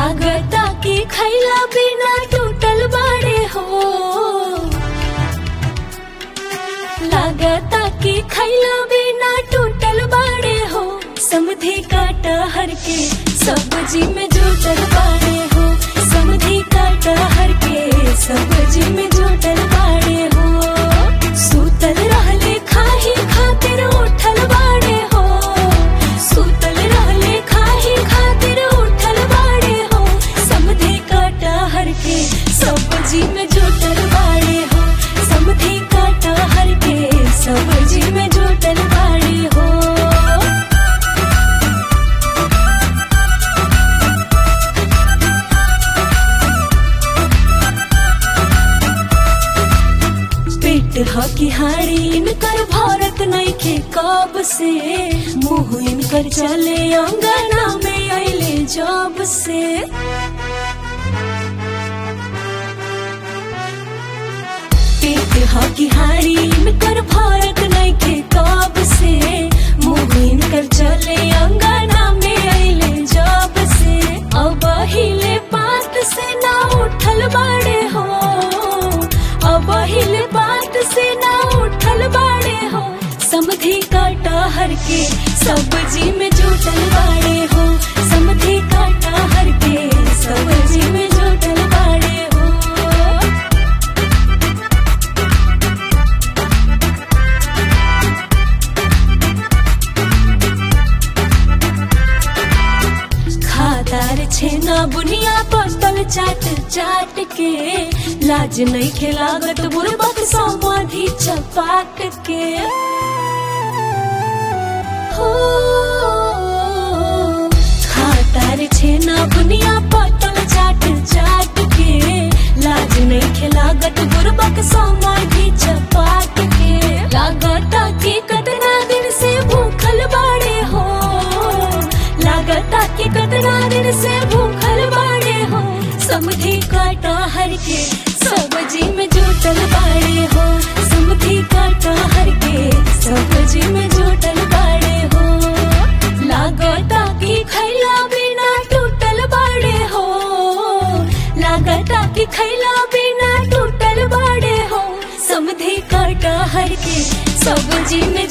लागता कि खैला बिना टूटल बाड़े हो लागता कि खैला बिना टूटल बाड़े हो समधी काटा हर के सब्जी में जुटल बाड़े हो समधी काटा हर के सब्जी में जुटल बाड़े हो सूतल रहले खाही खातिर उठल बाड़े हो सूतल रहले खाही खातिर उठल बाड़े हो समधी काटा हर के सब्जी में जुटल बाड़े हो समधी काटा हर के सब्जी में जुटल बाड़े हो पेट हकी हारी इनकर भारत नइखे कब से मुंह इनकर चले अंगना में अइले जब से पेट हकी हारी इनकर भारत नइखे कब से मुंह इनकर चले अंगना में अइले जब से अब हिले पात से ना उठल बाड़े हो अब हिले बात से ना उठल बाड़े हो समधी काटा हर के सब्जी में जुटल बाड़े हो समधी काटा हर के सब्जी में जुटल बाड़े हो खादार छेना बुनिया पतल चाट चाट के लाज नहीं खिलागत बुरबक समाधि चपाट के हो खादार छेना बुनिया पतल चाट चाट के लाज नहीं खिलागत बुरबक समाधि चपाट के लागता कि कतना दिन से भूखल बाड़े हो लागता कि कतना दिन से भूखल बाड़े हो समधी काटा हर के सब्जी में जुटल बाड़े हो समधी काटा हर के सब्जी में जुटल बाड़े हो लागता कि खैला बिना टूटल बाड़े हो लागता कि खैला बिना टूटल बाड़े हो समधी काटा हर के सब्जी में